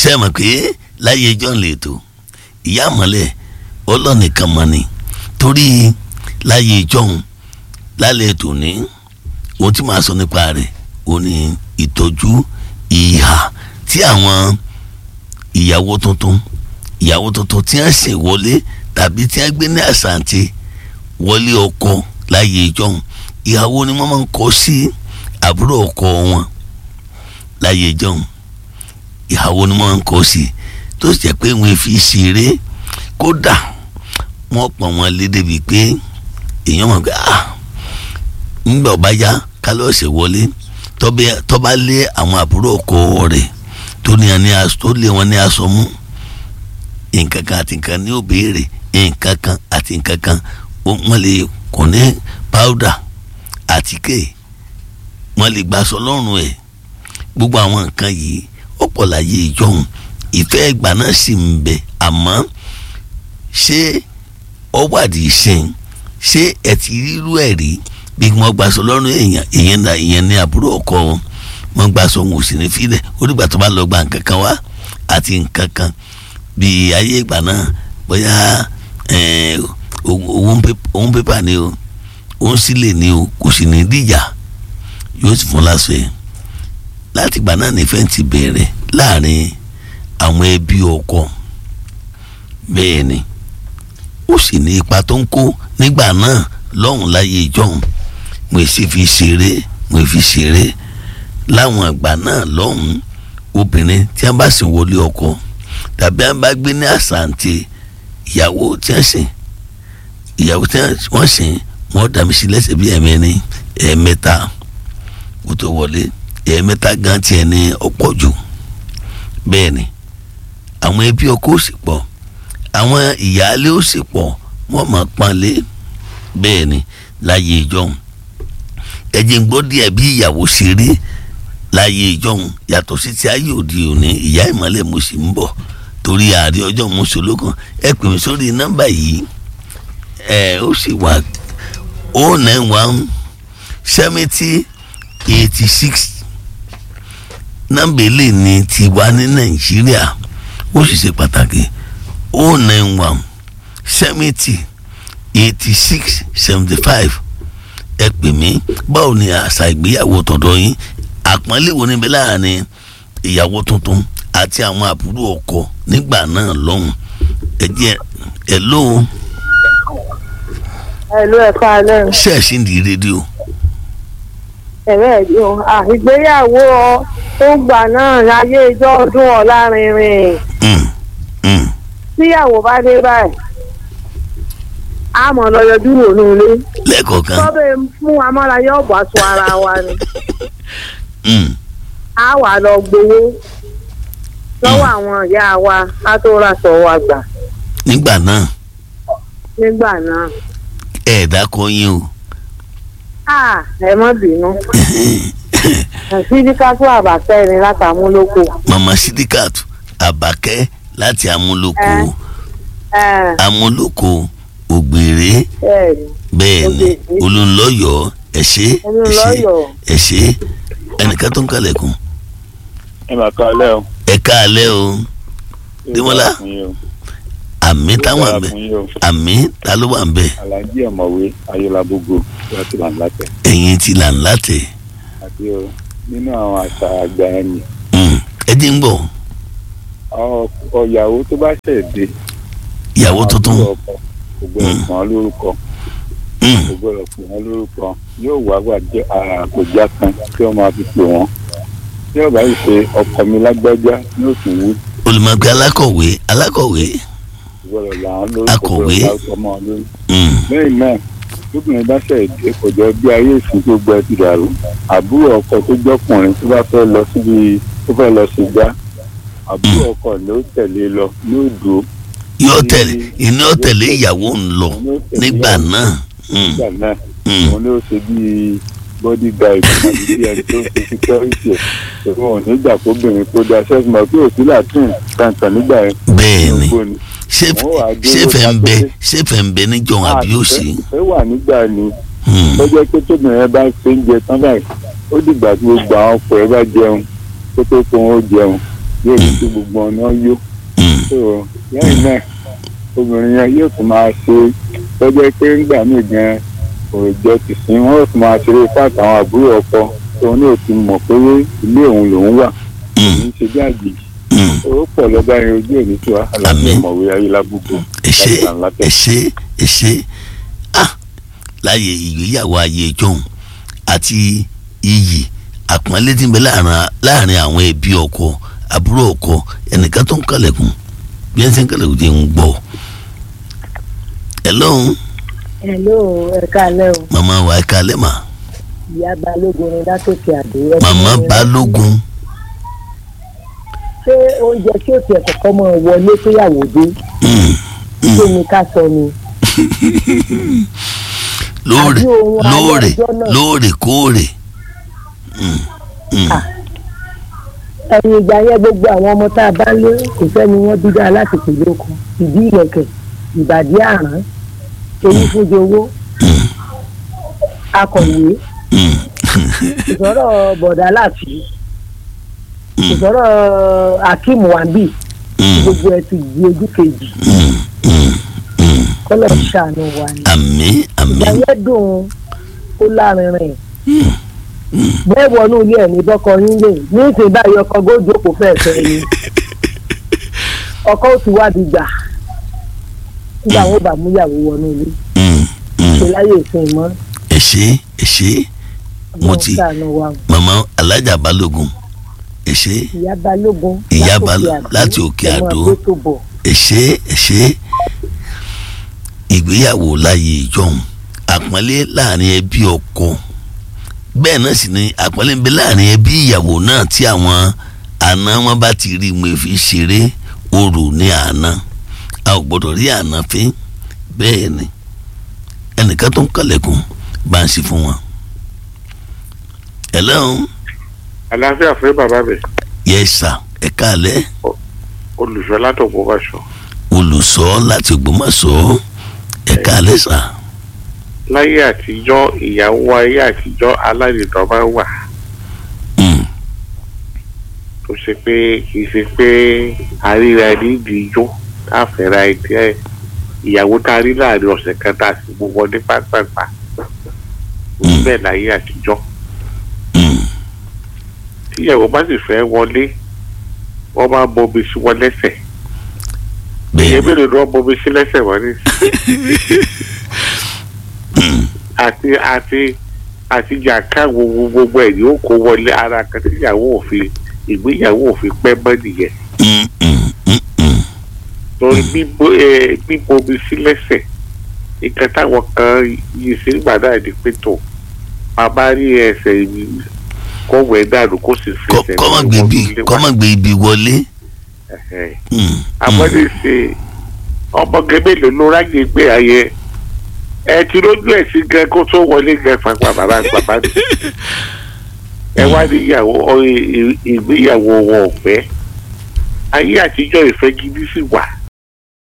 ṣe mọ̀ pé láyé john lè tó ìyá àmọ́lẹ̀ ọlọ́nìkan mọ́ ni torí láyé john lálẹ́ tòní ohun tí màá sọ nípa rẹ̀ ó ní ìtọ́jú ìhà tí àwọn ìyàwó tuntun ìyàwó tuntun tí wọ́n ṣe wọlé tàbí tí wọ́n gbé ní àṣàǹtì wọlé ọkọ láyé john ìyàwó ni wọ́n máa ń kọ sí àbúrò ọkọ wọn láyé john ìyàwó ni wọ́n ń kọ sí tó sì jẹ́ pé wọ́n fi ṣeré kódà wọ́n pọ̀ wọ́n lé débi pé èèyàn mọ̀ pé ah ńgbà ọba yá kálọ̀ ṣe wọlé tọ́ba lé àwọn àbúrò ọkọ rẹ̀ tó ní ẹni tó lé wọn ní aṣọ mú nǹkan kan àti nǹkan ní ó béèrè nǹkan kan àti nǹkan kan wọ́n lè kò ní powder àtíkè wọ́n lè gbaṣọ lọ́rùn ẹ̀ gbogbo àwọn nǹkan yìí ó pọ̀ láyé ìjọhún ìfẹ́ ìgbà náà sì ń bẹ àmọ́ ṣé ọ wádìí sìn ṣé ẹ ti rírú ẹ̀ rí bí wọ́n gbaṣọ lọ́rùn èèyàn ìyẹn náà ìyẹn ní àbúrò ọkọ wọn wọ́n gbaṣọ wọn ò sì ní filẹ̀ ó dìgbà tó bá lọ gba nǹkan kan wá àti nǹkan kan bíi ayé ìgbà náà bóyá òun pépà ni o òun sílẹ̀ ni o kò sì ní díjà yóò sì fún lásọ yẹn láti ìgbà náà nífẹ̀ẹ́ ti bẹ̀rẹ̀ láàrin àwọn ẹbí ọkọ bẹ́ẹ̀ ni ó sì ní ipa tó ń kó nígbà náà lọ́hùn láyé ìjọhùn mo sì fi ṣeré mo fi ṣeré láwọn àgbà náà lọ́hùn obìnrin tí wọ́n bá sì wọlé ọkọ tàbí wọ́n bá gbé ní àṣàǹtì ìyàwó tí wọ́n sìn ìyàwó tí wọ́n sìn wọ́n dà mí sí lẹ́sẹ̀ bí ẹ̀mẹ́rin ẹ̀ẹ̀mẹ́ta kó tó wọlé ẹ̀ẹ̀mẹ́ta gan tiẹ̀ ní ọ̀pọ̀ jù bẹ́ẹ̀ ni àwọn ẹbí ọkọ ó sì pọ̀ àwọn ìyáálé ó sì pọ̀ wọ́n máa panlé bẹ́ẹ̀ ni láyé ìjọhún ẹ̀jẹ̀ ń gbọ́ díẹ̀ bí ìyàwó ṣe rí láyé ìjọhún yàtọ̀ sí ti ayé òde òní ìyá ìmọ̀lẹ̀ mo sì ń bọ̀ torí ààrẹ ọjọ́ mọ́sọ̀lógún ẹ pè mí sórí nọ́mbà yìí ẹ ó sì wà o nine one seventy eighty six nọ́mbà ilé ní tiwa ní nàìjíríà ó sì ṣe pàtàkì o nine one seventy eighty six seventy five ẹ pè mí báwo ni àṣà ìgbéyàwó tọ̀dọ̀ yín àpọ́nlé wo níbẹ̀ láàrin ìyàwó tuntun àti àwọn àbúrò ọkọ nígbà náà lọ́hùn ẹ jẹ́ ẹ lóhùn ẹ̀lú ẹ̀ka alẹ́ o. ṣẹ́ẹ̀ṣì ń di rédíò. ẹ̀rẹ́ ẹ̀dí o ìgbéyàwó tó gbà náà láyé ijó ọdún ọ̀lárinrin. tíyàwó bá dé báyìí a mọ̀ lọ yọjú wò ní ilé. lẹ́ẹ̀kọ̀ọ̀kan. tọ́bẹ̀ fún amárayé ọ̀bọ̀ aṣọ ara wa ni. a wà lọ gbowó lọ́wọ́ àwọn ìyá wa ká tó ra sọ wa gbà. nígbà náà. nígbà náà ẹ dákọ yín o. ẹ má bínú sídíkàtú àbàkẹ́ ni láti amúlòkó. mama sídíkàtú àbàkẹ́ láti amúlòkó amúlòkó ògbèrè bẹ́ẹ̀ ni olùlọ́yọ̀ ẹ ṣé ẹ ṣé ẹ ṣé ẹnìkan tó ń kalẹ̀kùn. ẹ máa ká alẹ́ o. ẹ ká alẹ́ o. Démọ́lá àmì táwọn àbẹ àmì ta ló wà ń bẹ. alhaji ọmọwé ayélujábógo láti là ń látẹ. ẹ̀yin ti là ń látẹ. àti o nínú àwọn àṣà àgbà ẹni. ẹ dín ń bọ̀. ọ̀yàwó tó bá ṣẹ̀ dé. ìyàwó tuntun. kò gbọdọ̀ pọ̀ wọ́n lórúkọ. kò gbọdọ̀ pọ̀ wọ́n lórúkọ yóò wá wà jẹ́ àkójá kan tí wọ́n máa fi pè wọ́n. tí ọ̀gá yìí ṣe ọkọ mi lágbájá yóò tún wú. olùmọ̀gbé alákọ̀wé alákọ̀wé gbọ́dọ̀ làwọn lórúkọ akọ̀wé ọmọ lórí. lẹ́yìn náà lóbìnrin bá ṣe èdè kò jọ bí ayé ìsìn gbogbo ẹ ti dàrú àbúrò ọkọ tó jọkùnrin tó bá fẹ́ lọ síbi tó fẹ́ lọ sí gbá àbúrò ọkọ ló tẹ̀lé lọ yóò dúró. yóò tẹ̀lé iná yóò tẹ̀lé ìyàwó ń lọ nígbà náà. nígbà náà òun ló ṣe bíi body guide àti bí ẹni tó ń fi security ẹ̀ ṣùgbọ́n òun nígbà kóbìnrin tó da ṣẹ́gun mọ̀ pé òsì làtún kankan nígbà yẹn. bẹ́ẹ̀ ni ṣé fẹ́ ń bẹ ṣé fẹ́ ń bẹ níjọ àbí òsì. ẹ wà nígbà ni ó jẹ́ pé tóbìnrin bá ṣe ń jẹ tán báyìí ó dìgbà tí gbogbo àwọn ọkọ ẹ bá jẹun kó tó kó wọn ó jẹun yóò ní kí gbogbo ọ̀nà yó mm, so lẹ́yìn náà obìnrin yẹn yóò tún máa ṣe lọ́jọ́ pé ńgbà míì gan òòjọ́ ti sìn wọ́n yóò tún máa ṣeré fáàtì àwọn àbúrò ọkọ tó ní òtún mọ̀ pé ilé òun lòún wà mm, kì í ṣe bí àjèjì mm. ó pọ̀ lọ́ba yẹn ojú òní tí wàá àlàáfíà Àmín. mọ̀wé ayélujábùkù ẹ ṣé ẹ ṣé ẹ ṣé ah láyé ìgbéyàwó ayé ìjọhún àti iyì àpọ́nlé tí ń bẹ láàrin láàrin àwọn ẹbí ọkọ àbúrò ọkọ ẹnìkan tó ń kàlẹ̀kùn bí ẹni tí ń kàlẹ̀kùn ti ń gbọ́ ẹ lọ́hùn hello ẹ káalẹ́ o màmá wa ẹ kalẹ̀ mà ìyá balógun ni látòkè àdó. ẹ màmá ti ní- balógun ṣé oúnjẹ tí ó tiẹ̀ kọ́kọ́ mọ̀ wọlé péyàwó dé mm, ṣé ni ká sọ ni. lóòrè Àbí ohun alẹ́ lóòrè ọjọ́ náà. lóòrèkóòrè mm, mm, Ah. ẹ̀yìn ìgbà yẹn gbogbo àwọn ọmọ tá a bá lé kò sẹ́ni wọ́n bí dáa láti pèlè okun ìdí ìlẹ̀kẹ̀ ìbàdí àrán èyí fúnjẹ owó mm, akọ̀wé mm, ìsọ̀rọ̀ bọ̀dà láti mm, ìsọ̀rọ̀ akeem wambi mm, gbogbo ẹ̀ ti di ojú kejì mm, mm, mm. kọ́lọ̀ ṣàánú wa ni. àmín ìgbà àmín yẹn dùn ó lárinrin bẹ́ẹ̀ wọnú ilé ẹ̀ ní bọ́kọ yín lè ní ìsìn báyìí ọkọ góòjò kò fẹ́ fẹ́ ni ọkọ ó ti wádìí gbà nígbà wọn bá múyàwó wọnú ilé Mm, mm. ṣe láyé ìsìn mọ́ ẹ ṣé ẹ ṣé mo ti ṣàánú wa o. màmá alájà balógun ẹ ṣé ìyá balógun Ìyá látòkè Baló- Àdó, láti Òkè ẹ máa Àdó. gbé tó bọ̀. ẹ ṣé ẹ ṣé ìgbéyàwó láyé ìjọhún àpọ́nlé láàrin ẹbí ọkọ bẹ́ẹ̀ náà sì ni àpọ́nlé ń bẹ láàrin ẹbí ìyàwó náà tí àwọn àna wọn bá ti rí mo fi ṣeré orò ní àná a ò gbọ́dọ̀ rí àná fín bẹ́ẹ̀ ni ẹnìkan tó ń kàlẹ̀kùn bá ń ṣe fún wọn. hello àlàáfíà fún bàbá mi yes sir ẹ káàlẹ́ olùṣọ́ látọ̀gbọ́ báṣọ. olùsọ láti Ògbómọ̀ṣọ́ ẹ káàlẹ́ sir. láyé àtijọ́ ìyàwó ayé àtijọ́ alárìndọ́ máa ń wà Mm, tó ṣe pé kì í ṣe pé àríra ẹni ìdíjọ́ káfẹ́ra ẹni ẹ ìyàwó tá a rí láàrin ọ̀sẹ̀ kan tá a sì mú wọn ní pápápá Mm. bẹ́ẹ̀ láyé àtijọ́ mm, tíyàwó bá sì fẹ́ wọlé wọ́n máa ń bomi sí wọn lẹ́sẹ̀ bẹ́ẹ̀ ìyẹn mélòó ni wọ́n bomi sí lẹ́sẹ̀ wọ́n ní. àti àti àti jàǹká gbogbo gbogbo ẹ̀ ni ó kó wọlé ara kan tí ìyàwó òfin ìgbéyàwó òfin pẹ́ mọ́ nìyẹn Mm, mm, mm, mm. torí bíbo ẹ bíbomi sí lẹ́sẹ̀ nǹkan táwọn kan yìí sí nígbà náà ni pé tó bàbá rí ẹsẹ̀ yìí kó wẹ̀ dànù kó sì fi Kọ́- ẹsẹ̀ kọ́ má náà gbé wọnú ibi ilé kọ́ wa. má gbé ibi wọlé. Ẹ̀hẹ̀. Mm, àmọ́dé ṣe ọmọge mélòó ló ráyè gbé ayẹ ẹ ti lójú ẹ̀ sí gan kó tó wọlé gan fapá bàbá bàbá ni ẹ wá níyàwó ọ- ì- ìgbéyàwó wọn ò pẹ́ ayé àtijọ́ ìfẹ́ gidi sì wà